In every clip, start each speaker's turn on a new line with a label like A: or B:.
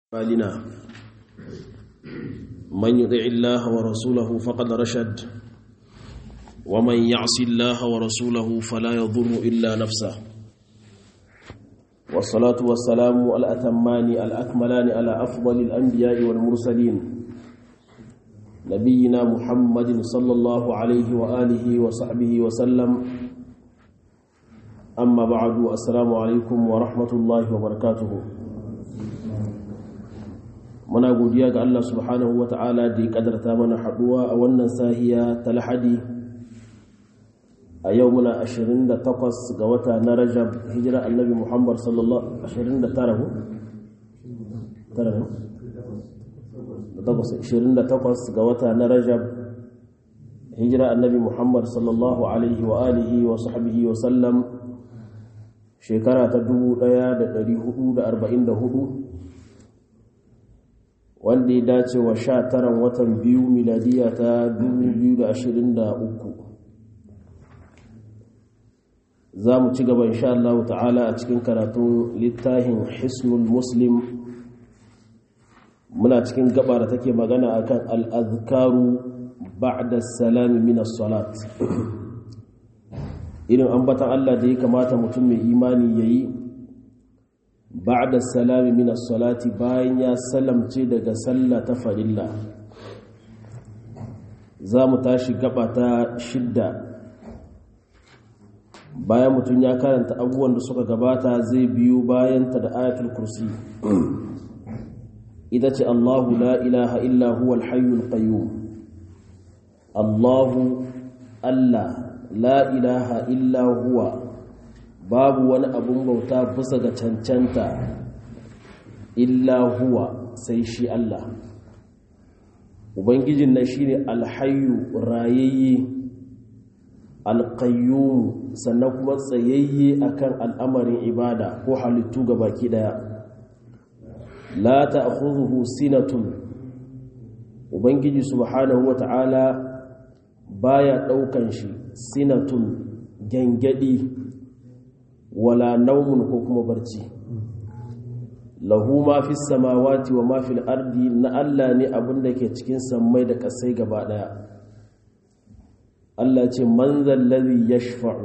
A: بالنا من يطع الله ورسوله فقد رشد ومن يعص الله ورسوله فلا يضر إلا نفسه والصلاة والسلام الأتمان الأكملان على أفضل الأنبياء والمرسلين نبينا محمد صلى الله عليه وآله وصحبه وسلم أما بعد السلام عليكم ورحمة الله وبركاته muna godiya ga Allah subhanahu wa ta'ala da ya kadarta mana haduwa a wannan sahiya ta lahadi a yau muna 28 ga wata na rajab hijira annabi muhammad sallallahu 29 28 ga wata na rajab hijira annabi muhammad sallallahu alaihi wa alihi wa sahbihi wa sallam shekara ta 1444 wanda ya dace wa sha taran watan biyu miladiya ta 2023 za mu ci gaba insha Allah ta'ala a cikin karatun littafin hisnul muslim muna cikin gaba da take magana akan al'azkaru ba'da salami min salat irin ambatan Allah da ya kamata mutum mai imani yayi ba'da salami min salati bayan ya salamce daga sallah ta farilla za mu tashi gaba ta shidda bayan mutum ya karanta abubuwan da suka gabata zai biyu bayanta da ayatul kursi ita ce Allahu la ilaha illa huwa al-hayyul qayyum Allahu Allah la ilaha illa huwa babu wani abun bauta bisa ga cancanta illa huwa sai shi Allah ubangijin nan shine alhayyu rayayye alqayyum sannan kuma tsayayye akan al'amarin ibada ko halittu ga baki daya la ta'khudhuhu sinatun ubangiji subhanahu wata'ala baya daukan shi sinatun gangadi wala naumun ko kuma barci lahu ma fi samawati wa ma fil ardi na Allah ne abin da ke cikin sammai da kasai gaba daya Allah ce man zallazi yashfa'u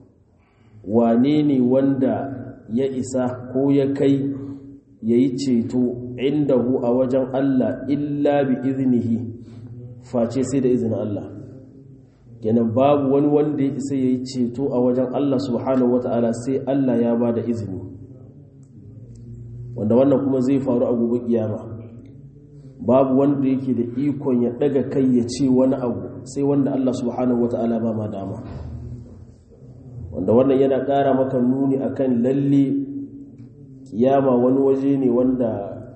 A: wane ne wanda ya isa ko ya kai yayi ceto indahu a wajen Allah illa bi iznihi face sai da izinin Allah kenan babu wani wanda ya isa ya yi ceto a wajen Allah subhanahu wata'ala sai Allah ya ba da izini wanda wannan kuma zai faru a gobe kiyama babu wanda yake da ikon ya daga kai ya ce wani abu sai wanda Allah subhanahu wata'ala ba ma dama wanda wannan yana ƙara maka nuni akan lalle kiyama wani waje ne wanda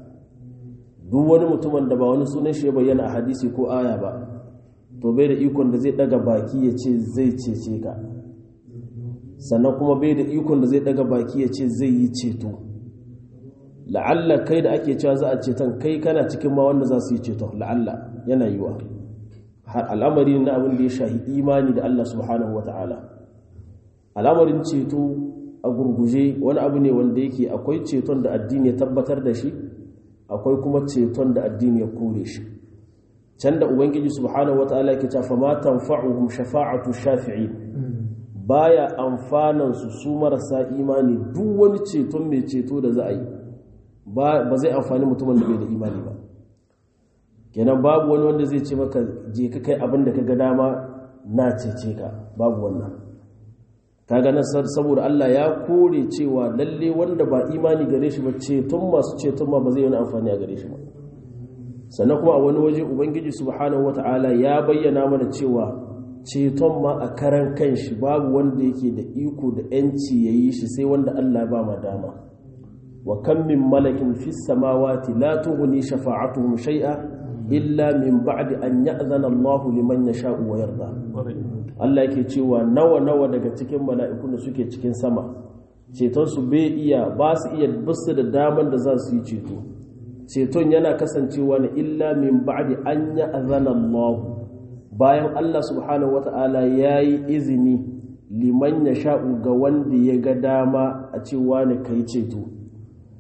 A: duk wani mutumin da ba wani sunan shi ya bayyana a hadisi ko aya ba to bai da ikon da zai daga baki ya ce zai cece ka sannan kuma bai da ikon da zai daga baki ya ce zai yi ceto la'alla kai da ake cewa za a ceton kai kana cikin ma wanda za su yi ceto la'alla yana yiwa har al'amari na abin da ya shahi imani da Allah subhanahu wa ta'ala al'amarin ceto a gurguje wani abu ne wanda yake akwai ceton da addini ya tabbatar da shi akwai kuma ceton da addini ya kore shi can da ubangiji subhanahu wataala yake cewa ma tanfa'uhum shafa'atu shafi'in baya amfanan su su marasa imani duk wani ceton mai ceto da za a yi ba zai amfani mutumin da bai da imani ba kenan babu wani wanda zai ce maka je ka kai abin da ka ga dama na cece ka babu wannan kaga nan saboda Allah ya kore cewa lalle wanda ba imani gare shi ba ceton masu ceton ma ba zai yi amfani a gare shi ba sannan kuma a wani waje ubangiji subhanahu wata'ala ya bayyana mana cewa ceton ma a karan kanshi babu wanda yake da iko da yanci ya yi shi sai wanda Allah ba ma dama wa kan min malakin fis samawati la tughni shafa'atuhum shay'a illa min ba'di an ya'zana Allahu liman yasha'u wa yarda Allah yake cewa nawa nawa daga cikin mala'ikun da suke cikin sama ceton su bai iya ba su iya basu da daman da za su yi ceto ceton yana kasancewa ne illa min ba'di an ya'zana Allah bayan Allah subhanahu wata'ala yayi izini liman ya sha'u ga wanda ya ga dama a cewa ne kai ceto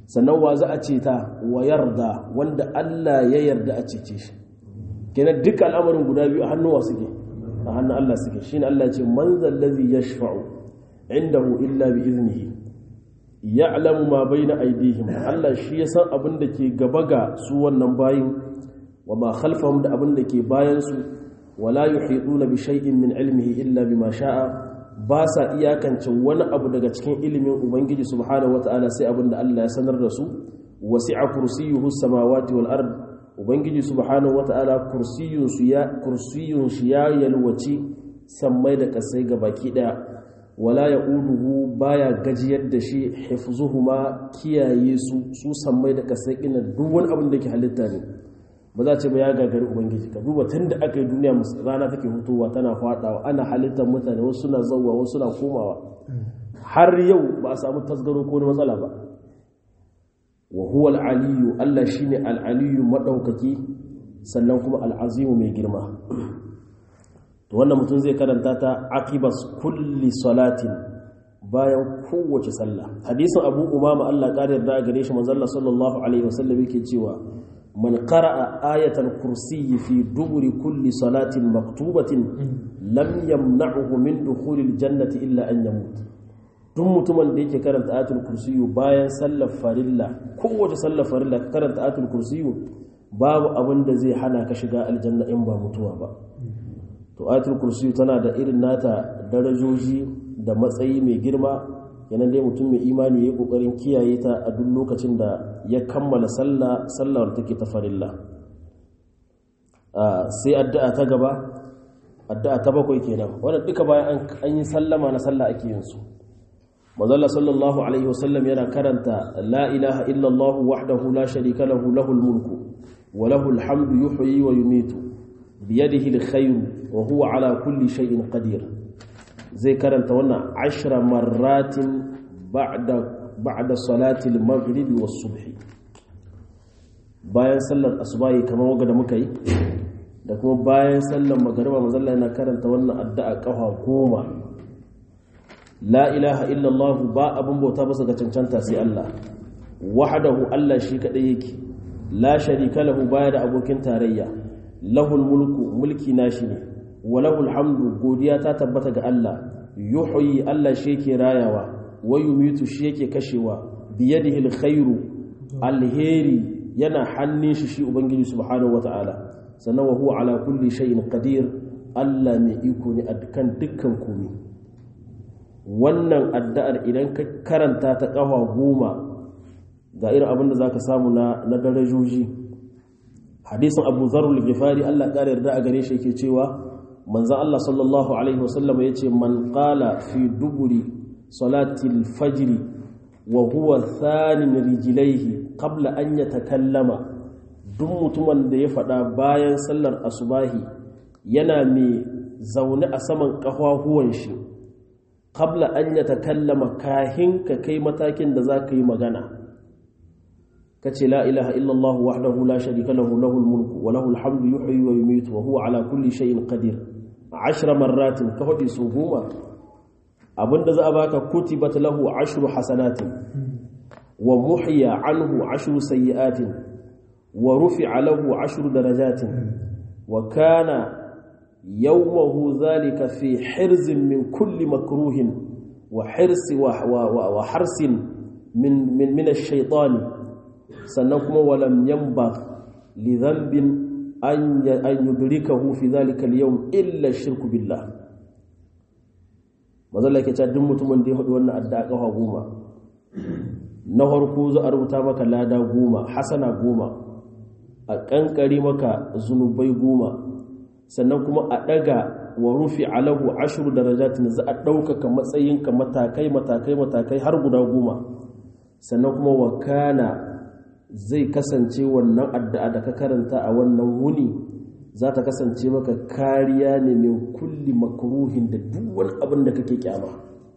A: sannan wa za a ceta wa yarda wanda Allah ya yarda a cece shi kenan duka al'amarin guda biyu a hannuwa suke a hannun Allah suke shine Allah ya ce man zallazi yashfa'u indahu illa bi iznihi ya'lamu ma baina aydihim Allah shi ya san abin da ke gaba ga su wannan bayin wa ma khalfahum da abin da ke bayan su wala yuhituna bi shay'in min ilmihi illa bima sha'a ba sa iyakance wani abu daga cikin ilimin ubangiji subhanahu wata'ala sai abin da Allah ya sanar da su wasi'a kursiyuhu samawati wal ard ubangiji subhanahu wata'ala kursiyun su ya kursiyun shi ya yalwaci sammai da kasai baki daya wala ya'uduhu baya gajiyar da shi hifzuhuma kiyaye su su sammai da kasai ina duk wani abin da ke halitta ne ba za ce ba ya gagari ubangiji ka duba tun da aka yi duniya rana take hutowa tana fadawa ana halittar mutane wasu suna zauwa wasu suna komawa har yau ba a samu tasgaro ko matsala ba wa huwa al-aliyu Allah shine al-aliyu madaukaki sannan kuma al-azimu mai girma to wannan mutum zai karanta ta aqibas kulli salatin bayan kowace sallah hadisin Abu Umama Allah kare da gare shi manzo Allah sallallahu alaihi wasallam yake cewa من قرأ آية الكرسي في دبر كل صلاة مكتوبة لم يمنعه من دخول الجنة إلا أن يموت duk mutumin da yake karanta ayatul kursiyu bayan sallar farilla kowace sallar farilla ka karanta ayatul kursiyu babu abin da zai hana ka shiga aljanna in ba mutuwa ba to ayatul kursiyu tana da irin nata darajoji da matsayi mai girma yanan dai mutum mai imani ya yi kokarin kiyaye ta a duk lokacin da ya kammala sallah sallar take ta farilla sai addu'a ta gaba addu'a ta bakwai kenan wannan duka bayan an yi sallama na sallah ake yin su manzalla sallallahu alaihi wasallam yana karanta la ilaha illallah wahdahu la sharika lahu lahul mulku wa lahul hamdu yuhyi wa yumitu biyadihi alkhayr wa huwa ala kulli shay'in qadir zai karanta wannan ashra marratin ba'da ba'da salatil maghribi was subhi bayan sallar asubahi kamar waga da muka yi da kuma bayan sallar magariba manzalla yana karanta wannan addu'a kafa goma la ilaha illallah ba abin bauta ba ga cancanta sai Allah wahdahu Allah shi kadai yake la sharika lahu baya da abokin tarayya lahul mulku mulki nashi ne wa lahul hamdu godiya ta tabbata ga Allah yuhyi Allah shi yake rayawa wa yumitu shi yake kashewa biyadihi alkhairu alheri yana hannun shi shi ubangiji subhanahu wataala sannan wa huwa ala kulli shay'in qadir Allah mai iko ne a kan dukkan komai wannan addu'ar idan ka karanta ta kafa goma ga irin abin da zaka samu na na darajoji hadisin Abu Dharr al-Ghifari Allah ƙara yarda a gare shi yake cewa manzon Allah sallallahu alaihi wasallam yace man qala fi duburi salati al-fajr wa huwa thanin rijlaihi qabla an yatakallama duk mutumin da ya faɗa bayan sallar asubahi yana mai zaune a saman ƙafafuwan shi qabla an yatakallama kahin ka kai matakin da za ka yi magana ka ce la ilaha illallah wahdahu la sharika lahu lahul mulku wa lahul hamdu yuhyi wa yumitu wa huwa ala kulli shay'in qadir ashra marratin ka faɗi su goma abinda za a baka kutibat lahu ashru hasanatin wa muhiya anhu ashru sayyi'atin wa rufi'a lahu ashru darajatin wa kana yawmahu dhalika fi hirzin min kulli makruhin wa hirsi wa wa harsin min min min ash-shaytan sannan kuma walam yanbagh li dhanbin an yudrikahu fi dhalika al-yawm illa ash-shirku billah mazalla yake cewa duk mutumin da ya faɗi wannan addu'a kafa goma na farko za a rubuta maka lada goma hasana goma a kankare maka zunubai goma sannan kuma a ɗaga wa rufi alahu ashiru darajatin za a ɗaukaka matsayinka matakai matakai matakai har guda goma sannan kuma wa kana zai kasance wannan addu'a da ka karanta a wannan wuni za ta kasance maka kariya ne min kulli makruhin da duk wani abin da kake kyama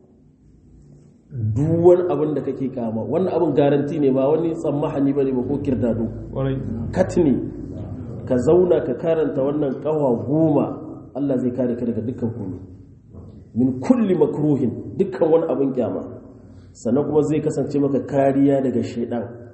A: duk wani abin da kake kyama wannan abin garanti ne ba wani tsammahani ba ne ba ko kirdado katni ka zauna ka karanta wannan kawa goma Allah zai kare ka daga dukkan komai min kulli makruhin dukkan wani abin kyama sannan kuma zai kasance maka kariya daga shaidan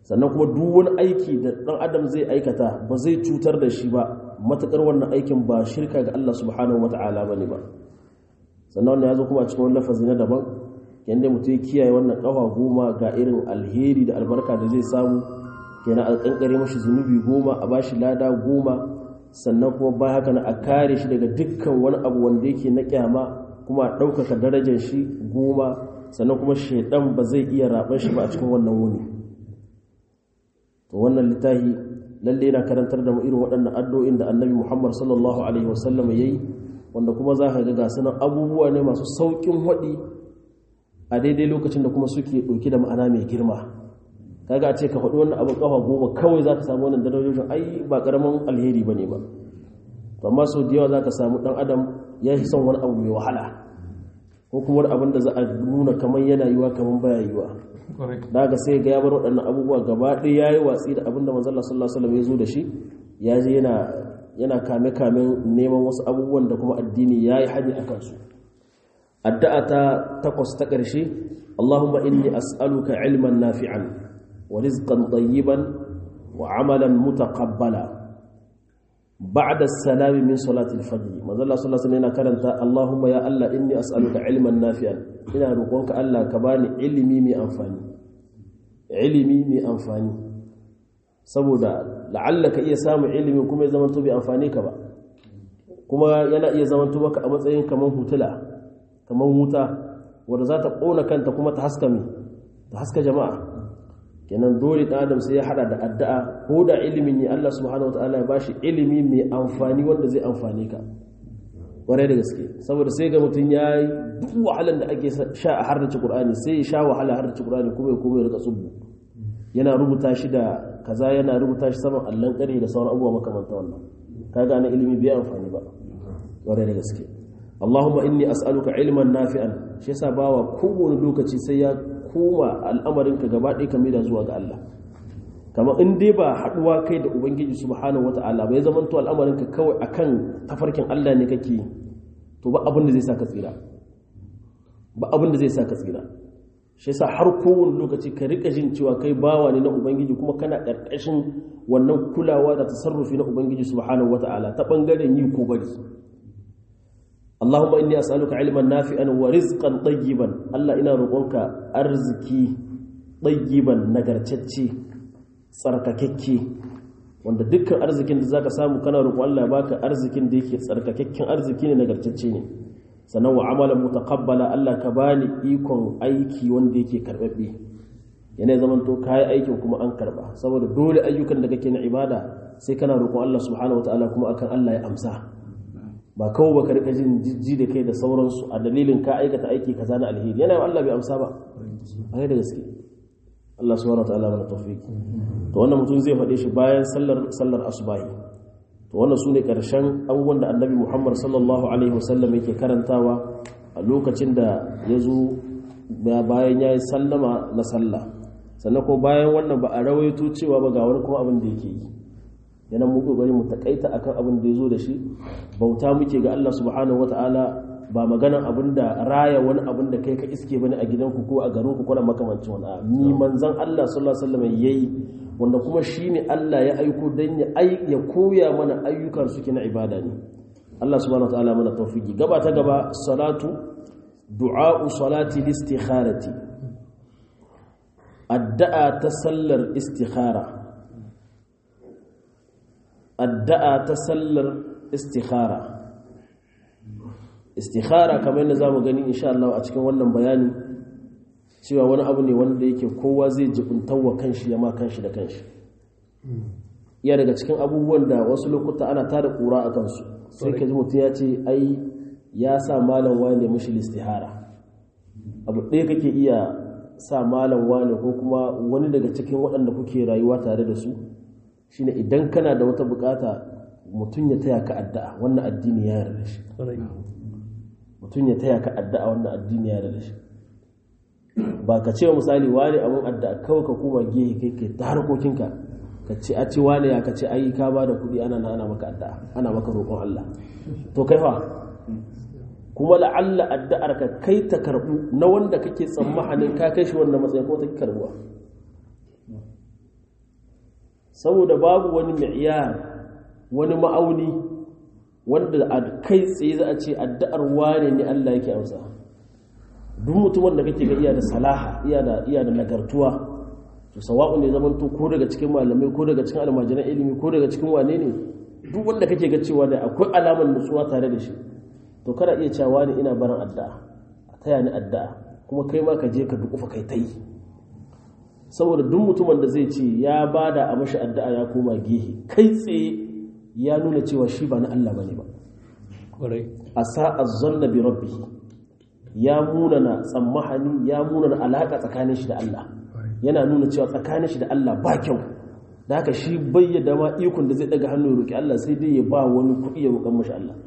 A: sannan kuma duk wani aiki da ɗan adam zai aikata ba zai cutar da shi ba matuƙar wannan aikin ba shirka ga Allah subhanahu wata'ala ba ne ba sannan wannan ya zo kuma a cikin wani lafazi na daban yadda mutum ya kiyaye wannan ƙafa goma ga irin alheri da albarka da zai samu kenan a ƙanƙare mashi zunubi goma a bashi lada goma sannan kuma ba haka na a kare shi daga dukkan wani abu wanda yake na kyama kuma a ɗaukaka darajar shi goma sannan kuma shaidan ba zai iya raɓar shi ba a cikin wannan wuni to wannan littafi lalle yana karantar da mu irin waɗannan addu'o'in da annabi muhammad sallallahu alaihi wasallam ya yi wanda kuma za ka ga gasu abubuwa ne masu sauƙin haɗi a daidai lokacin da kuma suke ɗauki da ma'ana mai girma kaga a ce ka faɗi wannan abin ƙafa goma kawai za ka samu wannan darajojin ai ba ƙaramin alheri ba ne ba amma sau da yawa za ka samu ɗan adam ya fi son wani abu mai wahala ko kuma wani abin da za a nuna kamar yana yiwa kamar baya yiwa da ga sai ga ya bar waɗannan abubuwa gaba ɗaya ya yi watsi da abin da manzala sallallahu alaihi ya zo da shi ya je yana yana kame kamen neman wasu abubuwan da kuma addini ya yi hadi a kansu addu'a ta takwas ta ƙarshe Allahumma inni as'aluka ilman nafi'an wa rizqan tayyiban wa amalan mutaqabbala بعد السلام من صلاة الفجر manzo Allah sallallahu alaihi wasallam karanta Allahumma ya Allah inni as'aluka ilman nafi'an ina roƙonka Allah ka bani ilimi mai amfani ilimi mai amfani saboda la'alla ka iya samun ilimi kuma ya zamanto bai amfani ka ba kuma yana iya zamanto maka a matsayin kaman hutula kaman wuta wanda za ta ƙona kanta kuma ta haska mi ta haska jama'a kenan dole ɗan adam sai ya hada da addu'a ko da ilimin ne Allah subhanahu wataala ya bashi ilimi mai amfani wanda zai amfane ka kwarai da gaske saboda sai ga mutum ya yi duk wahalar da ake sha a harnace Qur'ani sai ya sha wahala harnace Qur'ani kuma ya kuma ya rika tsubu yana rubuta shi da kaza yana rubuta shi saman allon kare da sauran abubuwa makamanta wannan kaga na ilimi bai amfani ba kwarai da gaske Allahumma inni as'aluka ilman nafi'an shi yasa bawa kowane lokaci sai ya koma al'amarinka gaba ɗaya kame da zuwa ga Allah kama in dai ba haɗuwa kai da ubangiji subhanahu wata'ala bai zama to al'amarinka kawai akan tafarkin Allah ne kake to ba abin da zai sa ka tsira ba abin da zai sa ka tsira shi yasa har kowane lokaci ka rika jin cewa kai bawa ne na ubangiji kuma kana ƙarƙashin wannan kulawa da tasarrufi na ubangiji subhanahu wata'ala ta bangaren yi ko bari Allahumma inni as'aluka ilman nafi'an wa rizqan tayyiban Allah ina roƙonka arziki tayyiban nagartacce tsarkakekke wanda dukkan arzikin da zaka samu kana roƙon Allah ya baka arzikin da yake tsarkakekken arziki ne nagartacce ne sannan wa amalan mutaqabbala Allah ka bani ikon aiki wanda yake karbabbe yana zaman to kai aikin kuma an karba saboda dole ayyukan da kake na ibada sai kana roƙon Allah subhanahu wataala kuma akan Allah ya amsa ba kawai baka rika jin jijji da kai da sauransu a dalilin ka aikata aiki kaza na alheri yana yi Allah bai amsa ba a da gaske Allah subhanahu wataala mana tawfiki to wannan mutum zai faɗe shi bayan sallar sallar asubahi to wannan sune karshen abubuwan da Annabi Muhammad sallallahu alaihi wasallam yake karantawa a lokacin da ya zo bayan ya yi sallama na sallah sannan kuma bayan wannan ba a rawaito cewa ba ga wani kuma abin da yake yi yana mu kokari mu takaita akan abin da yazo da shi bauta muke ga Allah subhanahu wataala ba maganan abin da raya wani abin da kai ka iske bane a gidanku ko a garin ku ko makamancin wani ni manzon Allah sallallahu alaihi wasallam yayi wanda kuma shine Allah ya aiko dan ya ya koya mana ayyukan suke na ibada ne Allah subhanahu wataala mana tawfiki gaba ta gaba salatu du'a salati listikharati addu'a ta sallar istikhara addu'a ta sallar istikhara istikhara kamar yadda zamu gani insha Allah a cikin wannan bayani cewa wani abu ne wanda yake kowa zai jibuntawa kanshi ya ma kanshi da kanshi iya daga cikin abubuwan da wasu lokuta ana tada kura a kansu sai ka ji mutum ya ce ai ya sa malam wani mishi istihara abu ɗaya kake iya sa malam wani ko kuma wani daga cikin waɗanda kuke rayuwa tare da su shine idan kana da wata bukata mutum ya taya ka addu'a wannan addini ya yarda shi mutum ya taya ka addu'a wannan addini ya yarda shi ba ka ce misali wani abun addu'a kawai ka koma gehe kai kai ta harkokinka ka ce a ce wani ya ka ce ai ka ba da kuɗi ana na ana maka addu'a ana maka roƙon Allah to kai fa kuma la'alla addu'ar ka kai ta karɓu na wanda kake tsammanin ka kai shi wannan matsayin ko ta karɓuwa saboda babu wani mi'yar wani ma'auni wanda a kai tsaye za a ce addu'ar wane ne Allah yake amsa duk mutumin da kake ga iya da salaha iya da iya da nagartuwa to sawa'u ne zaman to ko daga cikin malamai ko daga cikin almajiran ilimi ko daga cikin wane ne duk wanda kake ga cewa da akwai alamar nutsuwa tare da shi to kada iya cewa ne ina barin addu'a a taya ni addu'a kuma kai ma ka je ka dukufa kai ta yi saboda duk mutumin da zai ce ya bada a mashi addu'a ya koma gehe kai tsaye ya nuna cewa shi ba na Allah bane ba a sa'a zanna bi rabbi ya munana tsammahani ya munana alaka tsakanin shi da Allah yana nuna cewa tsakanin shi da Allah ba kyau da haka shi bayyada ma ikon da zai daga hannu ya roki Allah sai dai ya ba wani kuɗi ya roƙan mashi Allah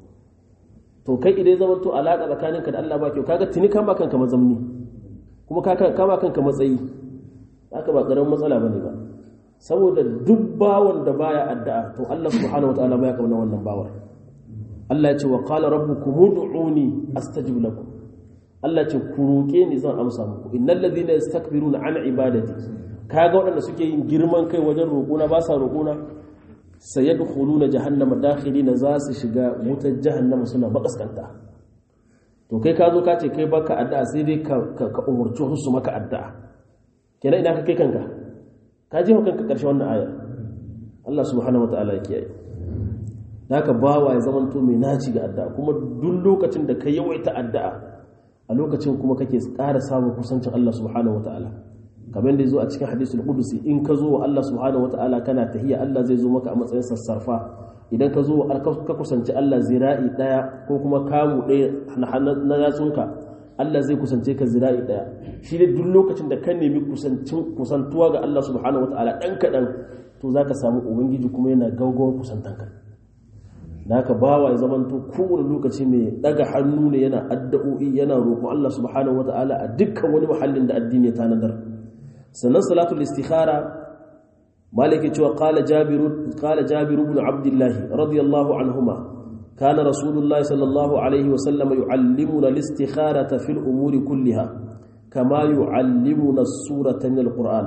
A: to kai idan zama to alaka tsakaninka da Allah ba kyau kaga tuni kama kanka mazamni kuma ka kama kanka matsayi haka ba karamin matsala bane ba saboda duk bawon da baya addu'a to Allah subhanahu wataala baya kauna wannan bawar Allah ya ce wa qala rabbukum ud'uni astajib lakum Allah ce ku roke ni zan amsa muku innal ladhina yastakbiruna an ibadati kaga waɗanda suke yin girman kai wajen roƙona ba sa roƙona sayadkhuluna jahannama dakhilina za su shiga wutar jahannama suna makaskanta to kai ka zo ka ce kai baka addu'a sai dai ka ka umurci su maka addu'a kenan idan ka kai kanka ka je kanka karshe wannan aya Allah subhanahu wataala ya kiyaye haka bawa ya zama to mai naci ga addu'a kuma duk lokacin da ka yawaita addu'a a lokacin kuma kake ƙara samun kusancin Allah subhanahu wataala kamar da zo a cikin hadisul qudusi in ka zo wa Allah subhanahu wataala kana tahiyya Allah zai zo maka a matsayin sassarfa idan ka zo ka kusanci Allah zira'i daya ko kuma kamu daya na yatsunka Allah zai kusance ka zira'i daya shi ne duk lokacin da ka nemi kusantuwa ga Allah subhanahu wataala dan kadan to zaka samu ubangiji kuma yana gaugawar kusantanka da haka bawa ya zamanto kowane lokaci mai daga hannu ne yana addu'o'i yana roƙon Allah subhanahu wataala a dukkan wani muhallin da addini ya tanadar sannan salatul istikhara maliki cewa qala jabir qala jabir ibn abdullah radiyallahu anhuma kana rasulullahi sallallahu alaihi wa sallam yuallimuna al-istikharata fil umuri kulliha kama yuallimuna as-surata min al-quran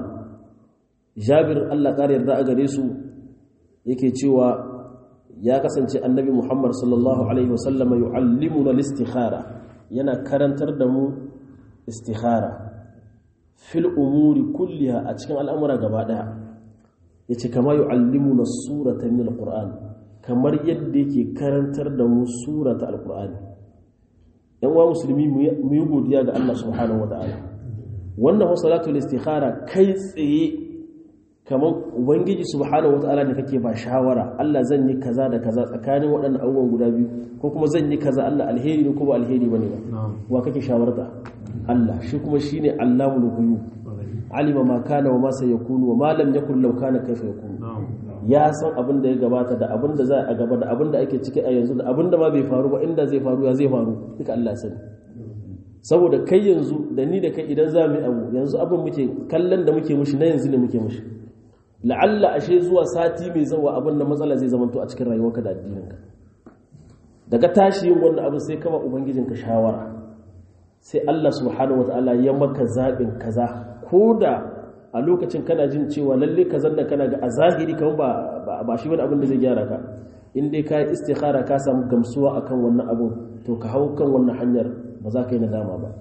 A: jabir Allah kare yarda a gare su yake cewa ya kasance annabi muhammad sallallahu alaihi wa sallam yuallimuna al-istikhara yana karantar da mu istikhara fil umuri kulliha a cikin al'amura gaba daya yace kama yu'allimuna surata min alquran kamar yadda yake karantar da mu surata alqur'ani yan wa musulmi mu yi godiya ga Allah subhanahu wataala wannan wa salatul istikhara kai tsaye kamar ubangiji subhanahu wataala ne kake ba shawara Allah zan yi kaza da kaza tsakanin waɗannan abubuwan guda biyu ko kuma zan yi kaza Allah alheri ne ko ba alheri bane ba wa kake shawarta Allah shi kuma shine Allahul ghuyub alima ma kana wa ma sayakunu wa ma lam yakun law kana kaifa yakunu ya san abin da ya gabata da abin da za a gaba da abin da ake ciki a yanzu da abin da ma bai faru ba inda zai faru ya zai faru duka Allah sani saboda kai yanzu da ni da kai idan za mu yi abu yanzu abin muke kallon da muke mushi na yanzu ne muke mushi la'alla ashe zuwa sati mai zawa abin da matsala zai zamanto a cikin rayuwarka da addininka daga tashi yin wannan abin sai kama ubangijinka shawara sai Allah subhanahu wataala ya maka zaɓin kaza ko da a lokacin kana jin cewa lalle kazan da kana ga a zahiri kan ba ba shi wani abin da zai gyara ka in dai ka yi istikhara ka samu gamsuwa akan wannan abin to ka hau kan wannan hanyar ba za ka yi nadama ba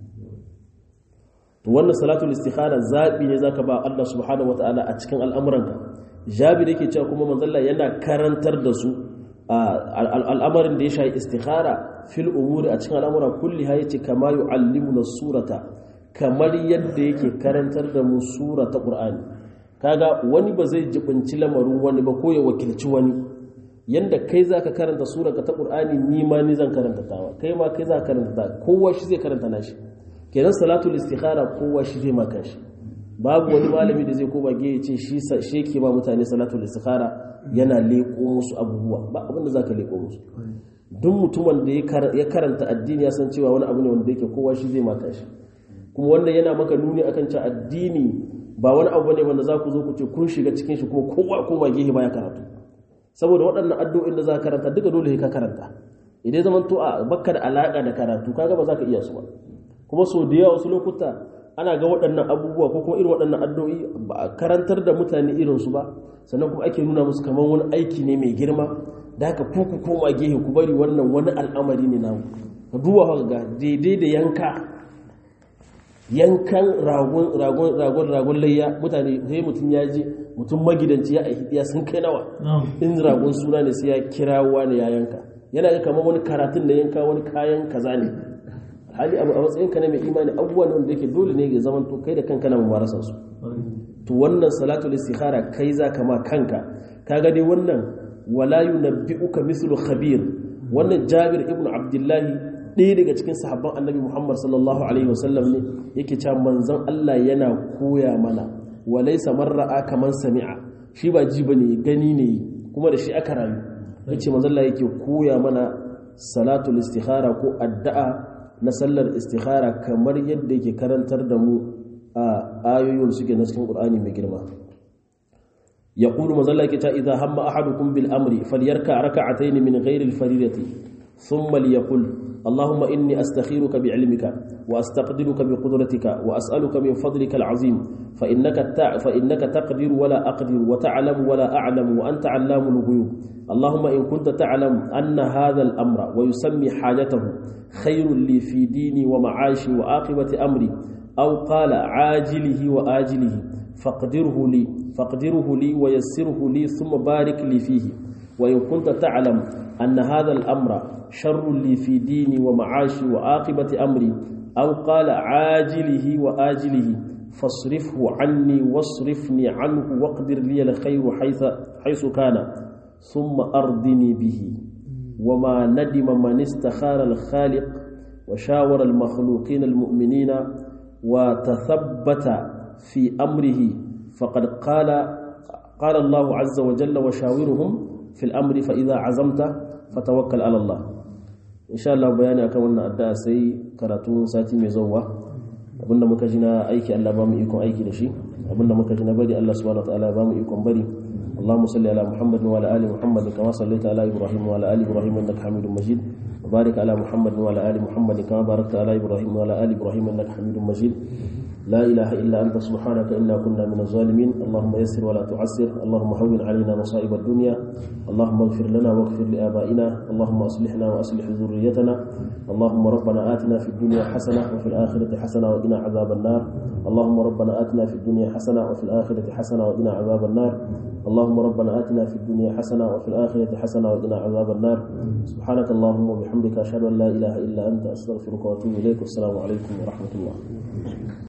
A: to wannan salatul istikhara zabi ne zaka ba Allah subhanahu wataala a cikin al'amuranka jabir yake cewa kuma manzalla yana karantar da su al'amarin da ya shayi istikhara fil umuri a cikin al'amura kulli ha yace kama yu'allimuna surata kamar yadda yake karantar da mu sura ta qur'ani kaga wani ba zai jibinci lamarin wani ba ko ya wakilci wani yanda kai zaka karanta sura ta qur'ani ni ma ni zan karanta tawa kai ma kai zaka karanta ta kowa shi zai karanta nashi kenan salatul istikhara kowa shi zai maka shi babu wani malami da zai koma ge ya ce shi shi yake ba mutane salatul istikhara yana leko musu abubuwa ba abin da zaka leko musu duk mutumin da ya karanta addini ya san cewa wani abu ne wanda yake kowa shi zai maka shi kuma wanda yana maka nuni akan cewa addini ba wani abu ne wanda za ku zo ku ce kun shiga cikin shi kuma kowa koma gehe baya karatu saboda waɗannan addu'o'in da za ka karanta duka dole ka karanta idan zaman to a bakka da alaka da karatu kaga ba za ka iya su ba kuma so da yawa wasu lokuta ana ga waɗannan abubuwa ko kuma irin waɗannan addu'o'i ba a karantar da mutane irinsu ba sannan kuma ake nuna musu kamar wani aiki ne mai girma da haka ku ku koma gehe ku bari wannan wani al'amari ne namu ka duba ga daidai da yanka yankan ragon ragon ragon ragon layya mutane sai mutum ya je mutum magidanci ya aiki ya sun kai nawa in ragon suna ne sai ya kirawa ne ya yanka yana ga kamar wani karatun da yanka wani kayan kaza ne hali abu a matsayin ka na mai imani abubuwan wanda yake dole ne ya zama to kai da kanka na mubarasa su to wannan salatul istikhara kai za ka ma kanka kaga dai wannan wala yunabbi'uka mithlu khabir wannan Jabir ibn Abdullahi ɗaya daga cikin sahabban Annabi Muhammad sallallahu alaihi wasallam ne yake cewa manzon Allah yana koya mana walaysa marra'a kaman sami'a shi ba ji bane gani ne kuma da shi aka rayu yace manzon Allah yake koya mana salatul istikhara ko addu'a na sallar istikhara kamar yadda yake karantar da mu a ayoyin suke na cikin Qur'ani mai girma يقول مزلك إذا هم أحدكم بالأمر فليركع ركعتين من غير الفريضة ثم ليقل اللهم إني أستخيرك بعلمك وأستقدرك بقدرتك وأسألك من فضلك العظيم فإنك, فإنك تقدر ولا أقدر وتعلم ولا أعلم وأنت علام الغيوب اللهم إن كنت تعلم أن هذا الأمر ويسمي حاجته خير لي في ديني ومعاشي وآقبة أمري أو قال عاجله وآجله فاقدره لي فاقدره لي ويسره لي ثم بارك لي فيه وإن كنت تعلم أن هذا الأمر شر لي في ديني ومعاشي وعاقبة أمري أو قال عاجله وآجله فاصرفه عني واصرفني عنه واقدر لي الخير حيث, حيث كان ثم أرضني به وما ندم من استخار الخالق وشاور المخلوقين المؤمنين وتثبت في أمره فقد قال قال الله عز وجل وشاورهم في الأمر فإذا عزمت فتوكل على الله إن شاء الله بياني أكون wannan addu'a sai karatu sati mai zuwa abinda muka ji na aiki Allah ba mu ikon aiki da shi abinda muka ji na bari Allah subhanahu wataala ba mu ikon bari اللهم صل على محمد وعلى ال محمد كما صليت على ابراهيم وعلى ال ابراهيم انك حميد مجيد وبارك على محمد وعلى ال محمد كما باركت على ابراهيم وعلى ال ابراهيم انك حميد مجيد لا إله إلا أنت سبحانك إنا كنا من الظالمين اللهم يسر ولا تعسر اللهم هون علينا مصائب الدنيا اللهم اغفر لنا واغفر لآبائنا اللهم أصلحنا وأصلح ذريتنا اللهم ربنا آتنا في الدنيا حسنة وفي الآخرة حسنة وقنا عذاب النار اللهم ربنا آتنا في الدنيا حسنة وفي الآخرة حسنة وقنا عذاب النار اللهم ربنا آتنا في الدنيا حسنة وفي الآخرة حسنة وقنا عذاب النار سبحانك اللهم وبحمدك أشهد أن لا إله إلا أنت أستغفرك وأتوب إليك والسلام عليكم ورحمة الله